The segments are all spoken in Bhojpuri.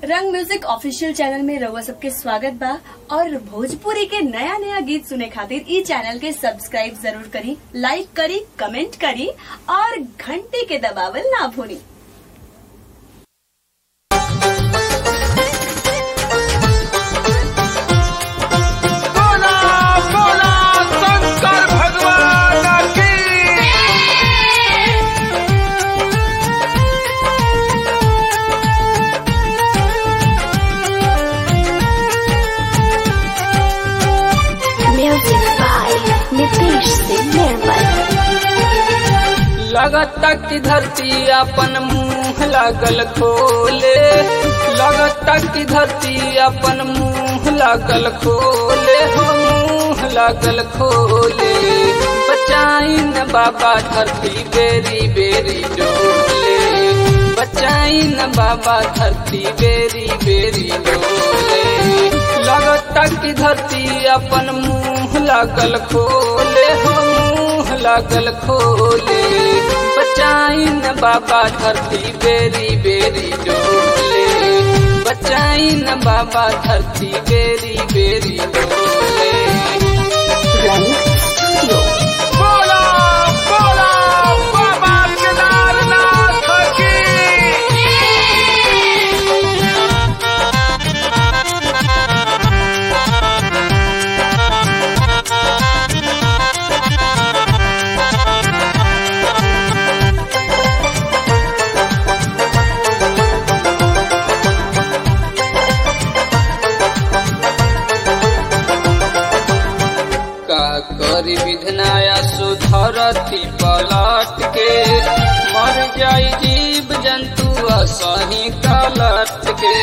रंग म्यूजिक ऑफिशियल चैनल में रउआ सबके स्वागत बा और भोजपुरी के नया नया गीत सुने खातिर ई चैनल के सब्सक्राइब जरूर करी लाइक करी कमेंट करी और घंटी के दबावल ना भूली बोला बोला शंकर भगवान की Music by Nitish Singh Nirmal. लगता कि धरती अपन मुंह लागल खोले लगता कि धरती अपन मुंह लागल खोले हो मुंह लागल खोले बचाई न बाबा धरती बेरी बेरी डोले बचाई न बाबा धरती बेरी बेरी डोले लगता कि धरती अपन मुंह लागल खोले हो मुंह लागल खोले बचाई न बाबा धरती बेरी बेरी डोले बचाई न बाबा धरती बेरी बेरी डोले Run Studio. बोला बोला बाबा केदारनाथ की का करी विधनाया सुधरती पलट के मर जाई जीव जंतु असही कलट के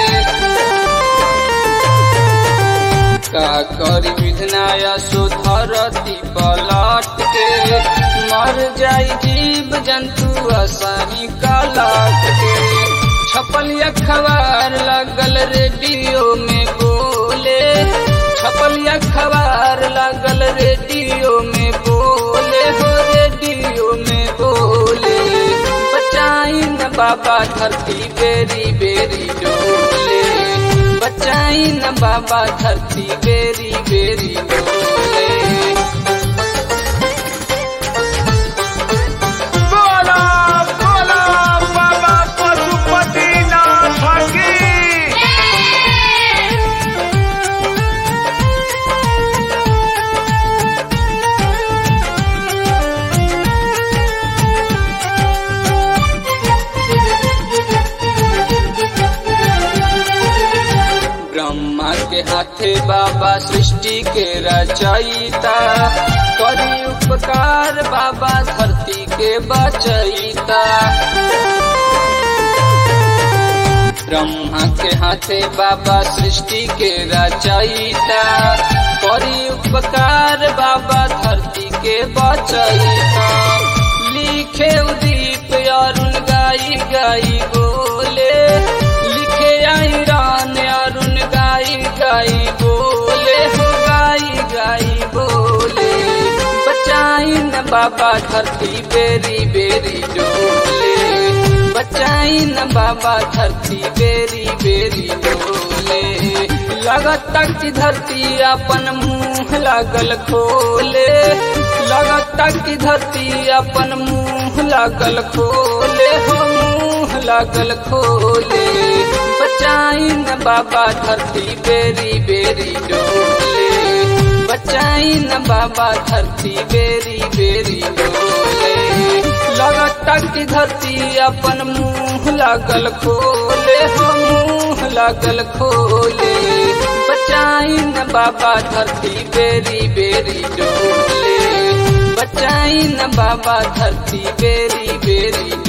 का करी विधनाया सुधरती पलट के मर जाई जीव जंतु असही कलट के छपल अखबार लगल रेडियो में बोले छपल अखबार लगल रेडियो में बोले हो रेडियो में बोले बचाई न बाबा धरती बेरी बेरी डोले बचाई न बाबा धरती बेरी बेरी डोले बोला बोला बाबा पशुपतिनाथ की ब्रह्मा के हाथे बाबा सृष्टि के रचयिता करी उपकार बाबा धरती के बचयिता ब्रह्मा के हाथे बाबा सृष्टि के रचयिता करी उपकार बाबा धरती के बचयिता लिखे उदीप अरुण गाई गाई बोले लिखे आई रान अरुण गाई गाई बोले हो गाई गाई बोले बचाई न बाबा धरती बेरी बेरी डोले बचाई न बाबा धरती बेरी बेरी डोले लगता कि धरती अपन मुंह लागल खोले लगता कि धरती अपन मुंह लागल खोले हो मुंह लागल खोले बचाई न बाबा धरती बेरी बेरी डोले बचाई न बाबा धरती बेरी बेरी डोले लगता कि धरती अपन मुंह लागल खोले हो मुंह लागल खोले बचाई न बाबा धरती बेरी बेरी डोले बचाई न बाबा धरती बेरी बेरी